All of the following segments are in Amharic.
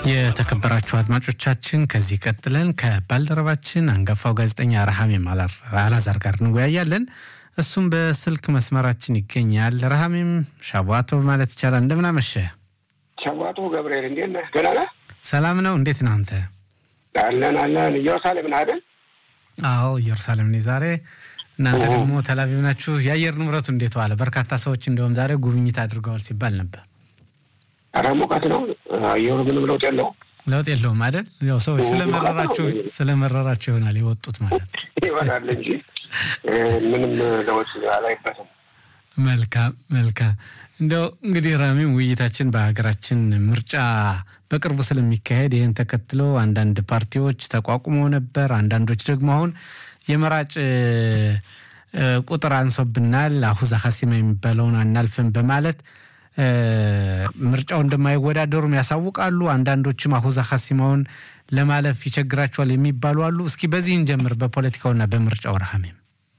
የተከበራችሁ አድማጮቻችን ከዚህ ቀጥለን ከባልደረባችን አንጋፋው ጋዜጠኛ ረሃሜም አላዛር ጋር እንወያያለን። እሱም በስልክ መስመራችን ይገኛል። ረሃሜም ሻቧቶቭ ማለት ይቻላል። እንደምን አመሸ? ሻቧቶ ገብርኤል እንዴት ነህ? ደህና ነህ? ሰላም ነው። እንዴት ነህ አንተ? አለን አለን። ኢየሩሳሌም ነህ አይደል? አዎ ኢየሩሳሌም ነኝ ዛሬ። እናንተ ደግሞ ተላቪቭ ናችሁ። የአየር ንብረቱ እንዴት ዋለ? በርካታ ሰዎች እንዲሁም ዛሬ ጉብኝት አድርገዋል ሲባል ነበር። ኧረ ሙቀት ነው አየሩ፣ ምንም ለውጥ የለውም። ለውጥ የለውም አይደል? ያው ሰዎች ስለመረራቸው ስለመረራቸው ይሆናል የወጡት ማለት ይሆናል እንጂ ምንም ለውጥ አላይበትም። መልካም መልካም። እንደው እንግዲህ ራሚም ውይይታችን በሀገራችን ምርጫ በቅርቡ ስለሚካሄድ ይህን ተከትሎ አንዳንድ ፓርቲዎች ተቋቁመው ነበር። አንዳንዶች ደግሞ አሁን የመራጭ ቁጥር አንሶብናል፣ አሁዛ ሀሲማ የሚባለውን አናልፍም በማለት ምርጫው እንደማይወዳደሩም ያሳውቃሉ። አንዳንዶችም አሁዛ ሀሲማውን ለማለፍ ይቸግራቸዋል የሚባሉ አሉ። እስኪ በዚህ እንጀምር፣ በፖለቲካውና በምርጫው ረሃሜም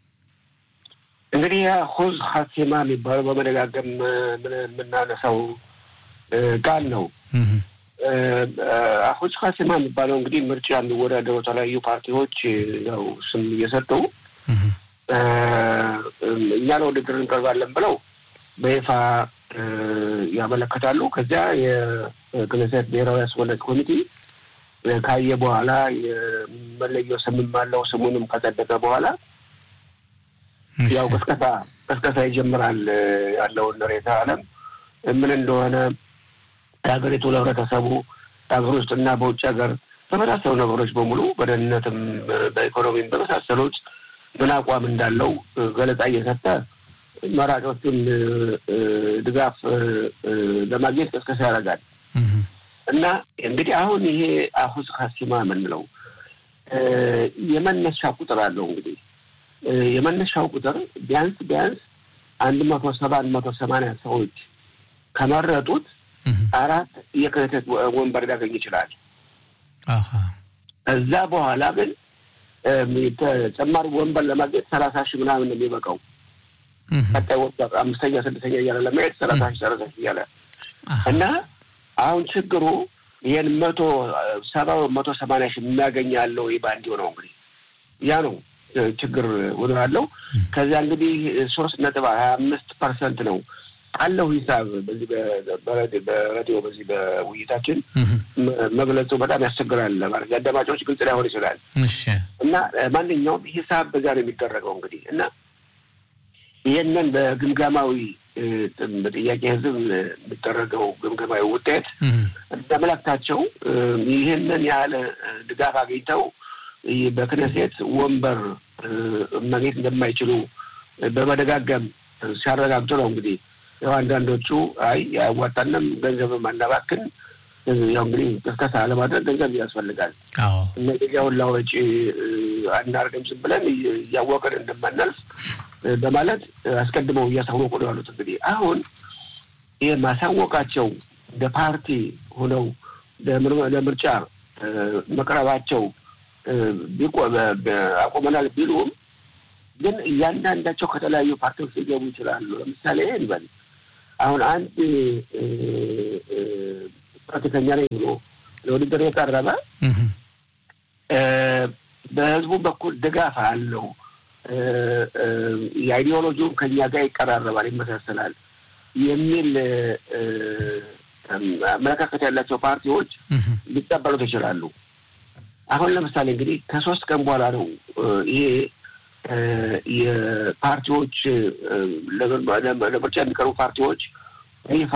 እንግዲህ ሁዝ ሀሲማ የሚባለው በመደጋገም የምናነሳው ቃል ነው። ሁዝ ሀሲማ የሚባለው እንግዲህ ምርጫ የሚወዳደሩ የተለያዩ ፓርቲዎች ያው ስም እየሰጡ እኛ ለውድድር እንቀርባለን ብለው በይፋ ያመለከታሉ። ከዚያ የክነሴት ብሔራዊ አስመላጭ ኮሚቴ ካየ በኋላ የመለየው ስምም አለው ስሙንም ከጸደቀ በኋላ ያው ቅስቀሳ ቅስቀሳ ይጀምራል። ያለውን ሬታ ዓለም ምን እንደሆነ የሀገሪቱ ለህብረተሰቡ በሀገር ውስጥና በውጭ ሀገር በመሳሰሉ ነገሮች በሙሉ በደህንነትም፣ በኢኮኖሚም በመሳሰሉት ምን አቋም እንዳለው ገለጻ እየሰጠ መራጮቹን ድጋፍ ለማግኘት ቅስቀሳ ያደርጋል እና እንግዲህ አሁን ይሄ አሁዝ ሀሲማ የምንለው የመነሻ ቁጥር አለው እንግዲህ የመነሻው ቁጥር ቢያንስ ቢያንስ አንድ መቶ ሰባ አንድ መቶ ሰማንያ ሰዎች ከመረጡት አራት የክህተት ወንበር ሊያገኝ ይችላል። እዛ በኋላ ግን ተጨማሪ ወንበር ለማግኘት ሰላሳ ሺህ ምናምን ነው የሚበቃው። ቀጣይ ወንበር አምስተኛ ስድስተኛ እያለ ለማየት ሰላሳ ሺህ ሰላሳ ሺህ እያለ እና አሁን ችግሩ ይህን መቶ ሰባ መቶ ሰማንያ ሺህ የሚያገኝ ያለው ባንዲው ነው እንግዲህ ያ ነው ችግር ወደ አለው ከዚያ እንግዲህ ሶስት ነጥብ ሀያ አምስት ፐርሰንት ነው ካለው ሂሳብ በዚህ በሬዲዮ በዚህ በውይይታችን መግለጹ በጣም ያስቸግራል ማለት የአዳማጮች ግልጽ ላይሆን ይችላል እና ማንኛውም ሂሳብ በዚያ ነው የሚደረገው እንግዲህ እና ይህንን በግምገማዊ በጥያቄ ህዝብ የሚደረገው ግምገማዊ ውጤት እንደመላክታቸው ይህንን ያህል ድጋፍ አግኝተው በክነሴት ወንበር ማግኘት እንደማይችሉ በመደጋገም ሲያረጋግጡ ነው እንግዲህ ያው አንዳንዶቹ አይ ያዋጣንም ገንዘብም አናባክን ያው እንግዲህ ቅስቀሳ ለማድረግ ገንዘብ ያስፈልጋል። እነዚህ ሁላ ወጪ አናርግም ዝም ብለን እያወቅን እንደማናልፍ በማለት አስቀድመው እያሳወቁ ነው ያሉት። እንግዲህ አሁን ይህ ማሳወቃቸው እንደ ፓርቲ ሆነው ለምርጫ መቅረባቸው አቁመናል ቢሉም ግን እያንዳንዳቸው ከተለያዩ ፓርቲዎች ሊገቡ ይችላሉ። ለምሳሌ እንበል አሁን አንድ ፖለቲከኛ ነኝ ብሎ ለውድድር የቀረበ በህዝቡ በኩል ድጋፍ አለው፣ የአይዲዮሎጂውን ከኛ ጋር ይቀራረባል፣ ይመሳሰላል የሚል አመለካከት ያላቸው ፓርቲዎች ሊቀበሉት ይችላሉ። አሁን ለምሳሌ እንግዲህ ከሶስት ቀን በኋላ ነው ይሄ የፓርቲዎች ለምርጫ የሚቀርቡ ፓርቲዎች ይፋ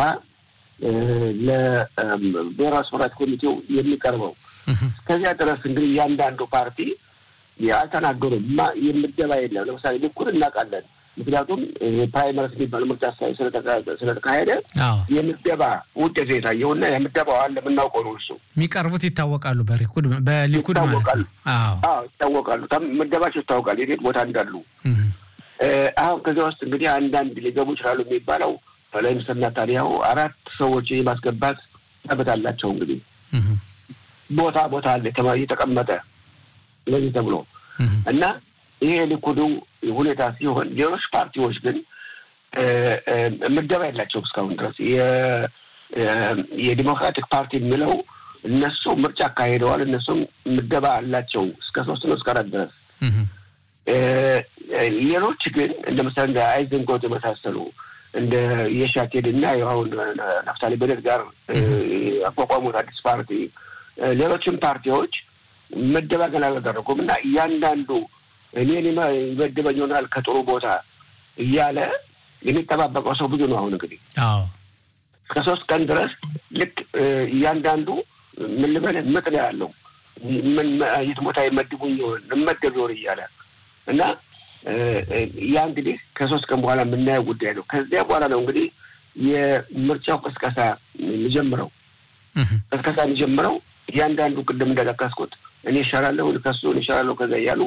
ለብሔራዊ አስመራጭ ኮሚቴው የሚቀርበው። እስከዚያ ድረስ እንግዲህ እያንዳንዱ ፓርቲ አልተናገሩም። የምደባ የለም። ለምሳሌ ልኩን እናውቃለን። ምክንያቱም ፕራይመሪስ የሚባል ምርጫ ስለተካሄደ የምደባ ውጤት የታየው እና የምደባው አለ የምናውቀው ነው። እሱ የሚቀርቡት ይታወቃሉ። በሊኩድ በሊኩድ ማለት ነው። ይታወቃሉ። ምደባቸው ይታወቃል፣ የት ቦታ እንዳሉ። አሁን ከዚያ ውስጥ እንግዲህ አንዳንድ ሊገቡ ይችላሉ የሚባለው ጠቅላይ ሚኒስትር ናታንያሁ አራት ሰዎች የማስገባት መብት አላቸው። እንግዲህ ቦታ ቦታ አለ የተቀመጠ ለዚህ ተብሎ እና ይሄ ሊኩዱ ሁኔታ ሲሆን ሌሎች ፓርቲዎች ግን ምደባ የላቸውም እስካሁን ድረስ የዲሞክራቲክ ፓርቲ የሚለው እነሱ ምርጫ አካሄደዋል። እነሱም ምደባ አላቸው እስከ ሶስት ነው እስከ አራት ድረስ። ሌሎች ግን እንደ ምሳሌ እንደ አይዘንጎት የመሳሰሉ እንደ የሻቴድ እና አሁን ናፍታሊ በደት ጋር አቋቋሙት አዲስ ፓርቲ፣ ሌሎችም ፓርቲዎች ምደባ ገና አላደረጉም እና እያንዳንዱ እኔን ይመድበኝ ይሆናል ከጥሩ ቦታ እያለ የሚጠባበቀው ሰው ብዙ ነው። አሁን እንግዲህ እስከ ሶስት ቀን ድረስ ልክ እያንዳንዱ ምን ልበልህ ምጥ ነው ያለው ምን የት ቦታ ይመድቡኝ ይሆን እመደብ ይሆን እያለ እና ያ እንግዲህ ከሶስት ቀን በኋላ የምናየው ጉዳይ ነው። ከዚያ በኋላ ነው እንግዲህ የምርጫው ቅስቀሳ የሚጀምረው። ቅስቀሳ የሚጀምረው እያንዳንዱ ቅድም እንደጠቀስኩት እኔ ይሻላለሁ ከሱ እኔ ይሻላለሁ ከዛ እያሉ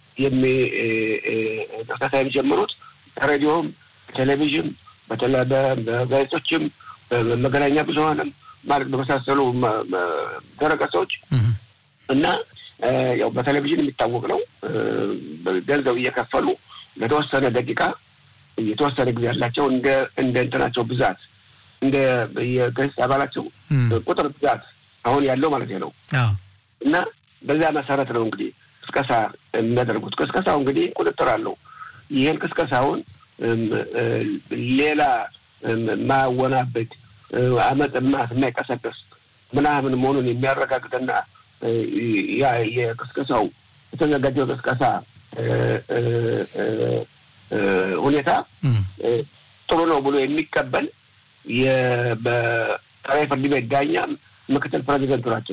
ቅስቀሳ የሚጀምሩት ሬዲዮም፣ ቴሌቪዥን፣ በጋዜጦችም፣ በመገናኛ ብዙኃንም ማለት በመሳሰሉ ድረገጾች እና ያው በቴሌቪዥን የሚታወቅ ነው። ገንዘብ እየከፈሉ ለተወሰነ ደቂቃ የተወሰነ ጊዜ ያላቸው እንደ እንደ እንትናቸው ብዛት እንደ የገጽ አባላቸው ቁጥር ብዛት አሁን ያለው ማለት ነው እና በዛ መሰረት ነው እንግዲህ ቅስቀሳ የሚያደርጉት። ቅስቀሳው እንግዲህ ቁጥጥር አለው። ይህን ቅስቀሳውን ሌላ ማወናበድ አመፅ ማት የማይቀሰቅስ ምናምን መሆኑን የሚያረጋግጥና ያ የቅስቀሳው የተዘጋጀው ቅስቀሳ ሁኔታ ጥሩ ነው ብሎ የሚቀበል በጠቅላይ ፍርድ ቤት ዳኛ ምክትል ፕሬዚደንቱ ናቸው።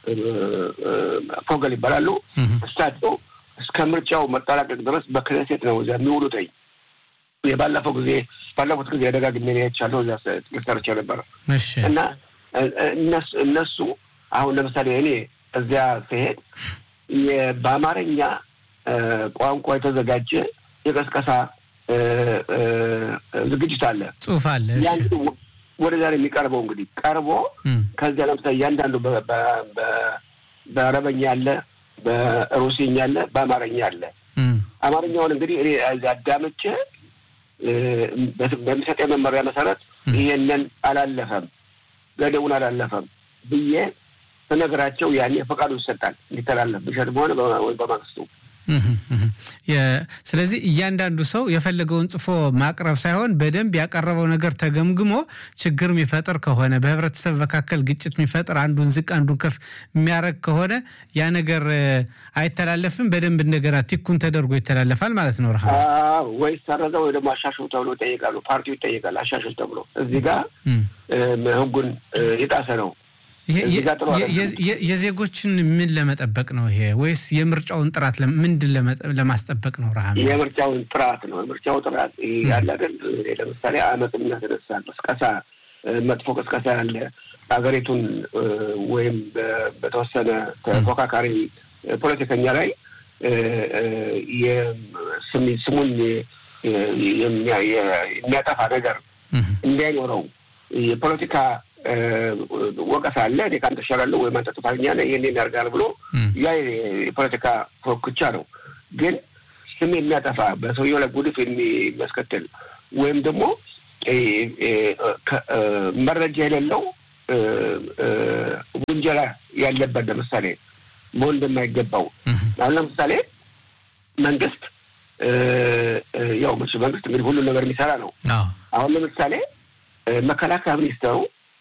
ፎገል ይባላሉ። እሳቸው እስከ ምርጫው መጠናቀቅ ድረስ በክነሴት ነው እዚያ የሚውሉትኝ። የባለፈው ጊዜ ባለፉት ጊዜ ደጋግሜ አይቻለሁ። እዚያ ሰርቼ ነበረ እና እነሱ አሁን ለምሳሌ እኔ እዚያ ስሄድ በአማርኛ ቋንቋ የተዘጋጀ የቀስቀሳ ዝግጅት አለ፣ ጽሁፍ አለ። ወደ ዛሬ የሚቀርበው እንግዲህ ቀርቦ ከዚያ ለምሳሌ እያንዳንዱ በአረበኛ አለ፣ በሩሲኛ አለ፣ በአማርኛ አለ። አማርኛውን እንግዲህ እኔ አዳምጬ በሚሰጠ መመሪያ መሰረት ይሄንን አላለፈም፣ ገደቡን አላለፈም ብዬ ስነግራቸው ያኔ ፈቃዱ ይሰጣል እንዲተላለፍ ብሸት በሆነ ወይ በማግስቱ ስለዚህ እያንዳንዱ ሰው የፈለገውን ጽፎ ማቅረብ ሳይሆን በደንብ ያቀረበው ነገር ተገምግሞ ችግር የሚፈጥር ከሆነ በህብረተሰብ መካከል ግጭት የሚፈጥር አንዱን ዝቅ አንዱን ከፍ የሚያደርግ ከሆነ ያ ነገር አይተላለፍም። በደንብ እንደገና ቲኩን ተደርጎ ይተላለፋል ማለት ነው። ረሃ ወይ ሰረዘ ወይ ደግሞ አሻሽሉ ተብሎ ይጠይቃሉ። ፓርቲው ይጠይቃል አሻሽል ተብሎ እዚህ ጋር ህጉን የጣሰ ነው። የዜጎችን ምን ለመጠበቅ ነው ይሄ? ወይስ የምርጫውን ጥራት ምንድን ለማስጠበቅ ነው? ረሃ የምርጫውን ጥራት ነው። የምርጫው ጥራት ያለ አይደል? ለምሳሌ አመፅ የሚያስነሳ ቅስቀሳ፣ መጥፎ ቅስቀሳ ያለ ሀገሪቱን ወይም በተወሰነ ተፎካካሪ ፖለቲከኛ ላይ ስሙን የሚያጠፋ ነገር እንዳይኖረው የፖለቲካ ወቀሳ አለ። እኔ ከአንተ እሻላለሁ ወይም አንተ ጥፋተኛ ነህ ይህን ያደርጋል ብሎ ያ የፖለቲካ ፎክቻ ነው። ግን ስም የሚያጠፋ በሰውየው ላይ ጉድፍ የሚያስከትል ወይም ደግሞ መረጃ የሌለው ውንጀላ ያለበት ለምሳሌ መሆን እንደማይገባው አሁን ለምሳሌ መንግስት ያው መንግስት እንግዲህ ሁሉን ነገር የሚሰራ ነው። አሁን ለምሳሌ መከላከያ ሚኒስተሩ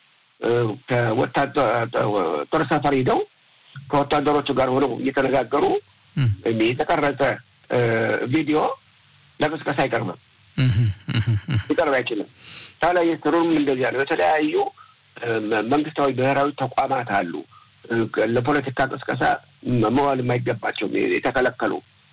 ጦር ሰፈር ሂደው ከወታደሮቹ ጋር ሆነው እየተነጋገሩ የተቀረጸ ቪዲዮ ለቅስቀሳ አይቀርብም፣ ሊቀርብ አይችልም። ታላይ ስሩም እንደዚያ ነው። የተለያዩ መንግስታዊ ብሔራዊ ተቋማት አሉ ለፖለቲካ ቅስቀሳ መዋል የማይገባቸው የተከለከሉ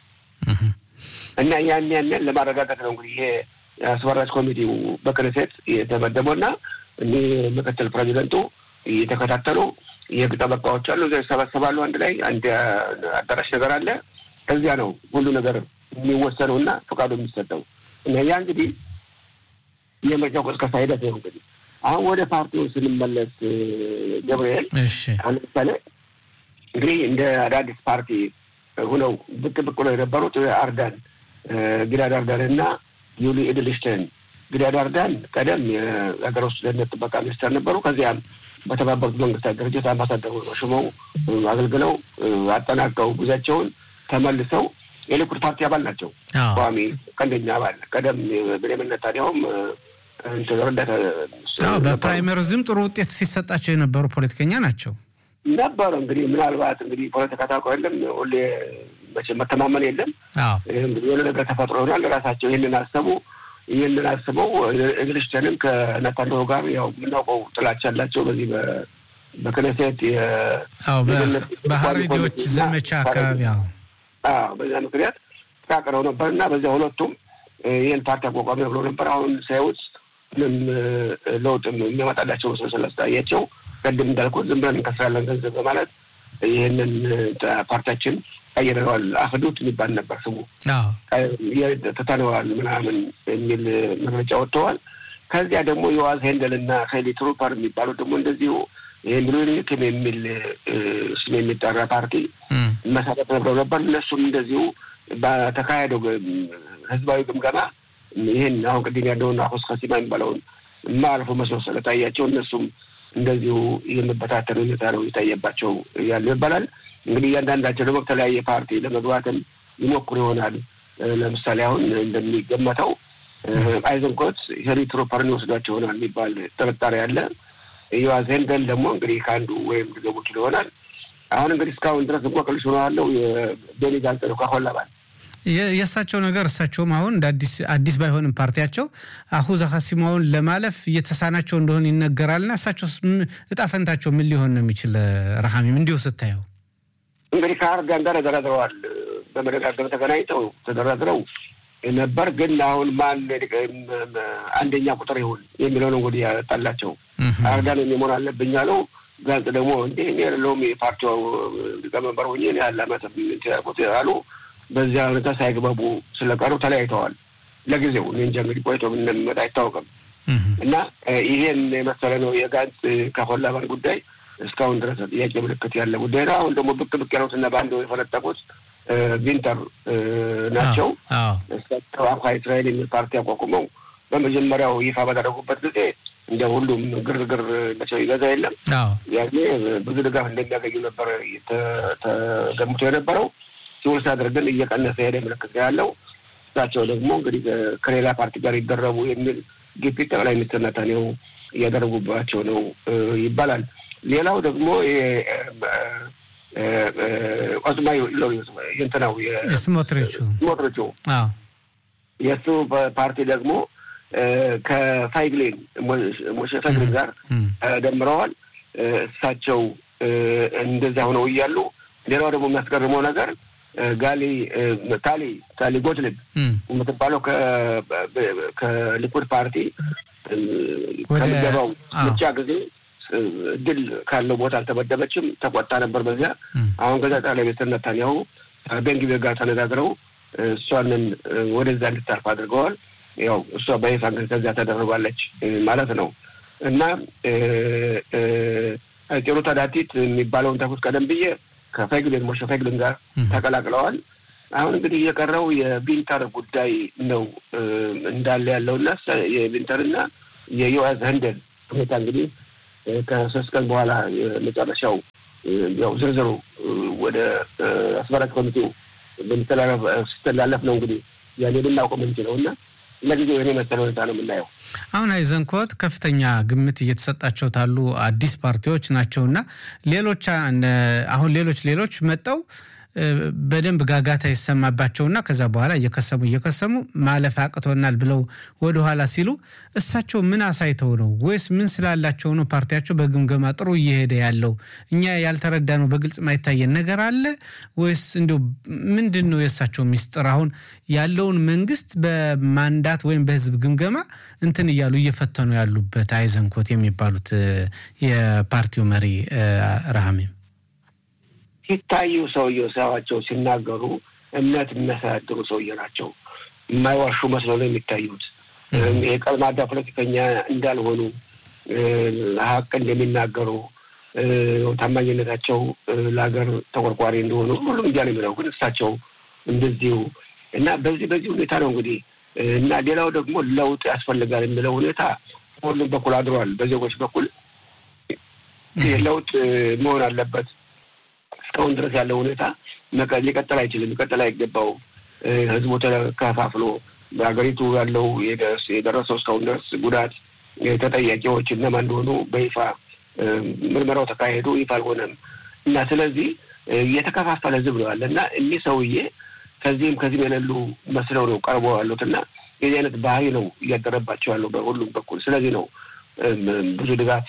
እና ያን ያንን ለማረጋገጥ ነው እንግዲህ ይሄ አስመራጭ ኮሚቴው በክነሴት የተመደበው እና እኒህ ምክትል ፕሬዚደንቱ እየተከታተሉ የህግ ጠበቃዎች አሉ። እዚያ ይሰበሰባሉ። አንድ ላይ አንድ አዳራሽ ነገር አለ። ከዚያ ነው ሁሉ ነገር የሚወሰነው እና ፈቃዱ የሚሰጠው እና ያ እንግዲህ የምርጫው ቅስቀሳ ሂደት ነው። እንግዲህ አሁን ወደ ፓርቲውን ስንመለስ ገብርኤል፣ አሁን ለምሳሌ እንግዲህ እንደ አዳዲስ ፓርቲ ሁነው ብቅ ብቅ ነው የነበሩት አርዳን ጊላድ አርዳን እና ዩሊ ኢድልሽተን ጊላድ አርዳን ቀደም የሀገር ውስጥ ደህንነት ጥበቃ ሚኒስተር ነበሩ። ከዚያም በተባበሩት መንግስታት ድርጅት አምባሳደሩ ሽመው አገልግለው አጠናቀው ጉዟቸውን ተመልሰው የሊኩድ ፓርቲ አባል ናቸው። ቋሚ ቀንደኛ አባል ቀደም ብሌምን ኔታንያሁም ረዳት በፕራይመሪዝም ጥሩ ውጤት ሲሰጣቸው የነበሩ ፖለቲከኛ ናቸው ነበረ። እንግዲህ ምናልባት እንግዲህ ፖለቲካ ታውቀው የለም ሁሌ መቼም መተማመን የለም። እንግዲህ የሆነ ነገር ተፈጥሮ ይሆናል። ራሳቸው ይህንን አሰቡ። ይህንን አስበው እንግሊሽተንም ከነታንያሁ ጋር ያው የምናውቀው ጥላቻ ያላቸው በዚህ በክነሴት በሀሬዲዎች ዘመቻ አካባቢ በዚያ ምክንያት ተቃቅረው ነበር እና በዚያ ሁለቱም ይህን ፓርቲ አቋቋሚ ብለው ነበር። አሁን ሳይውጥ ምንም ለውጥ የሚያመጣላቸው መስሎ ስላስታያቸው ቅድም እንዳልኩት ዝም ብለን እንከስራለን ገንዘብ በማለት ይህንን ፓርቲያችን ቀይረዋል። አፍዱት የሚባል ነበር ስሙ ትተነዋል ምናምን የሚል መግለጫ ወጥተዋል። ከዚያ ደግሞ የዋዝ ሄንደል እና ሄሊ ትሩፐር የሚባሉት ደግሞ እንደዚሁ ሚሉኒክም የሚል ስም የሚጠራ ፓርቲ መሰረት ነብረው ነበር። እነሱም እንደዚሁ በተካሄደው ህዝባዊ ግምገማ ይህን አሁን ቅድም ያለውን አሁስ ከሲማ የሚባለውን ማልፎ መስሎ ስለታያቸው እነሱም እንደዚሁ የመበታተን ሁኔታ ነው የታየባቸው ያለው ይባላል። እንግዲህ እያንዳንዳቸው ደግሞ ከተለያየ ፓርቲ ለመግባትም ይሞክሩ ይሆናል። ለምሳሌ አሁን እንደሚገመተው አይዘንኮት ሄሪ ትሮፐርን ይወስዷቸው ይሆናል የሚባል ጥርጣሬ አለ። ዮዋዝ ሄንደል ደግሞ እንግዲህ ከአንዱ ወይም ሊገቡ ችሎ ይሆናል። አሁን እንግዲህ እስካሁን ድረስ እንቆቅልሽ ሆኖ ያለው የቤኒ ጋንጽ ነው ከሆላባል የእሳቸው ነገር እሳቸውም አሁን እንደ አዲስ አዲስ ባይሆንም ፓርቲያቸው አሁዛ ሀሲማውን ለማለፍ እየተሳናቸው እንደሆነ ይነገራልና እሳቸው እጣ ፈንታቸው ምን ሊሆን ነው የሚችል? ረሃሚም እንዲሁ ስታየው እንግዲህ ከአርጋን ጋር ተደራድረዋል። በመደጋገም ተገናኝተው ተደራድረው ነበር። ግን አሁን ማን አንደኛ ቁጥር ይሁን የሚለው ነው እንግዲህ ያጣላቸው። አርጋን የሚሆን አለብኝ አለው። ጋንጽ ደግሞ እንዴ እኔ ያለውም የፓርቲው ሊቀመንበር ሆኜ ያለ አመት አሉ። በዚያ ሁኔታ ሳይግባቡ ስለቀሩ ተለያይተዋል። ለጊዜው እኔ እንጃ እንግዲህ ቆይቶ ምን እንደሚመጣ አይታወቅም። እና ይሄን የመሰለ ነው የጋንጽ ከሆላባን ጉዳይ እስካሁን ድረስ ጥያቄ ምልክት ያለ ጉዳይ ነው። አሁን ደግሞ ብቅ ብቅ ያሉትና በአንድ የፈነጠቁት ቪንተር ናቸው። እሳቸው አምካ እስራኤል የሚል ፓርቲ አቋቁመው በመጀመሪያው ይፋ ባደረጉበት ጊዜ እንደ ሁሉም ግርግር መቼው ይገዛ የለም ያኔ ብዙ ድጋፍ እንደሚያገኙ ነበር ተገምቶ የነበረው ሲውል ሲያደርግ ግን እየቀነሰ ሄደ ምልክት ያለው። እሳቸው ደግሞ እንግዲህ ከሌላ ፓርቲ ጋር ይደረቡ የሚል ግፊት ጠቅላይ ሚኒስትር ኔታንያሁ እያደረጉባቸው ነው ይባላል። ሌላው ደግሞ ኦዝማ እንትናው ስሞትሪቹ ስሞትሪቹ የእሱ ፓርቲ ደግሞ ከፋይግሌን ሞሼ ፋይግሌን ጋር ደምረዋል። እሳቸው እንደዚያ ሆነው እያሉ ሌላው ደግሞ የሚያስገርመው ነገር ጋሊ ታሊ ታሊ ጎትልብ የምትባለው ከሊኩድ ፓርቲ ከሚገባው ምርጫ ጊዜ ድል ካለው ቦታ አልተመደበችም። ተቆጣ ነበር በዚያ። አሁን ከዛ ጠቅላይ ሚኒስትር ኔታንያሁ ቤንግቪር ጋር ተነጋግረው እሷንን ወደዛ እንድታርፍ አድርገዋል። ያው እሷ በይፋ እንግዲህ ከዚያ ተደርጓለች ማለት ነው እና ጤሩ ታዳቲት የሚባለውን ተኩት ቀደም ብዬ ከፈግልን ሞሸ ፈግልን ጋር ተቀላቅለዋል። አሁን እንግዲህ የቀረው የቢንተር ጉዳይ ነው እንዳለ ያለው እና የቢንተርና የዮዋዝ ህንደል ሁኔታ እንግዲህ ከሶስት ቀን በኋላ የመጨረሻው ያው ዝርዝሩ ወደ አስመራጭ ኮሚቴው ስተላለፍ ነው እንግዲህ ያኔ ልናውቀው የምንችለው እና ለጊዜው የኔ መሰለ ሁኔታ ነው የምናየው። አሁን አይዘንኮት ከፍተኛ ግምት እየተሰጣቸው ታሉ አዲስ ፓርቲዎች ናቸውና ሌሎች አሁን ሌሎች ሌሎች መጠው በደንብ ጋጋታ ይሰማባቸውና ከዛ በኋላ እየከሰሙ እየከሰሙ ማለፍ አቅቶናል ብለው ወደኋላ ሲሉ እሳቸው ምን አሳይተው ነው ወይስ ምን ስላላቸው ነው ፓርቲያቸው በግምገማ ጥሩ እየሄደ ያለው? እኛ ያልተረዳ ነው በግልጽ ማይታየን ነገር አለ ወይስ እንዲሁ ምንድን ነው የእሳቸው ሚስጥር? አሁን ያለውን መንግስት በማንዳት ወይም በህዝብ ግምገማ እንትን እያሉ እየፈተኑ ያሉበት አይዘንኮት የሚባሉት የፓርቲው መሪ ረሃሜም ሲታዩ ሰውየው ሳያቸው ሲናገሩ እምነት የሚያሳድሩ ሰውዬ ናቸው። የማይዋሹ መስለው ነው የሚታዩት። የቀልማዳ ፖለቲከኛ እንዳልሆኑ ሀቅ እንደሚናገሩ ታማኝነታቸው ለሀገር ተቆርቋሪ እንደሆኑ ሁሉም እንዲያ ነው የሚለው። ግን እሳቸው እንደዚሁ እና በዚህ በዚህ ሁኔታ ነው እንግዲህ እና ሌላው ደግሞ ለውጥ ያስፈልጋል የሚለው ሁኔታ ሁሉም በኩል አድሯል። በዜጎች በኩል ለውጥ መሆን አለበት። እስካሁን ድረስ ያለው ሁኔታ ሊቀጥል አይችልም፣ ሊቀጥል አይገባውም። ህዝቡ ተከፋፍሎ በሀገሪቱ ያለው የደረሰው እስካሁን ድረስ ጉዳት ተጠያቂዎች እነማን እንደሆኑ በይፋ ምርመራው ተካሄዱ፣ ይፋ አልሆነም እና ስለዚህ የተከፋፈለ ህዝብ ነው ያለ እና እኒህ ሰውዬ ከዚህም ከዚህም የሌሉ መስለው ነው ቀርበው ያሉት እና የዚህ አይነት ባህሪ ነው እያደረባቸው ያለው በሁሉም በኩል። ስለዚህ ነው ብዙ ድጋፍ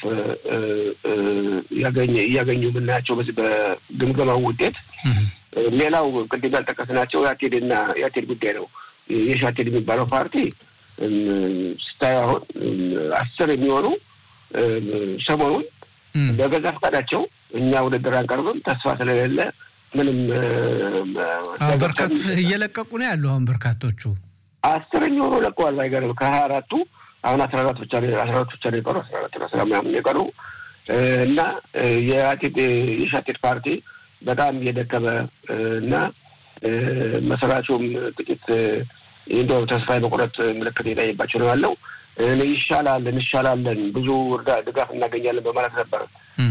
እያገኙ የምናያቸው በዚህ በግምገማው ውጤት። ሌላው ቅድም ያልጠቀስናቸው የአቴድና የአቴድ ጉዳይ ነው። የሻቴድ የሚባለው ፓርቲ ስታዩ አሁን አስር የሚሆኑ ሰሞኑን በገዛ ፈቃዳቸው እኛ ውድድር አንቀርብም ተስፋ ስለሌለ ምንም በርካቱ እየለቀቁ ነው ያሉ። አሁን በርካቶቹ አስር የሚሆኑ ለቀዋል። አይገርም ከሀያ አራቱ አሁን አስራ አራት ብቻ አስራ አራት ብቻ ነው የቀሩ አስራ አራት አስራ ምናምን የቀሩ እና የሻቴድ ፓርቲ በጣም እየደከመ እና መስራቹም ጥቂት እንደው ተስፋ የመቁረጥ ምልክት የታየባቸው ነው ያለው። ይሻላል እንሻላለን ብዙ እርዳ ድጋፍ እናገኛለን በማለት ነበር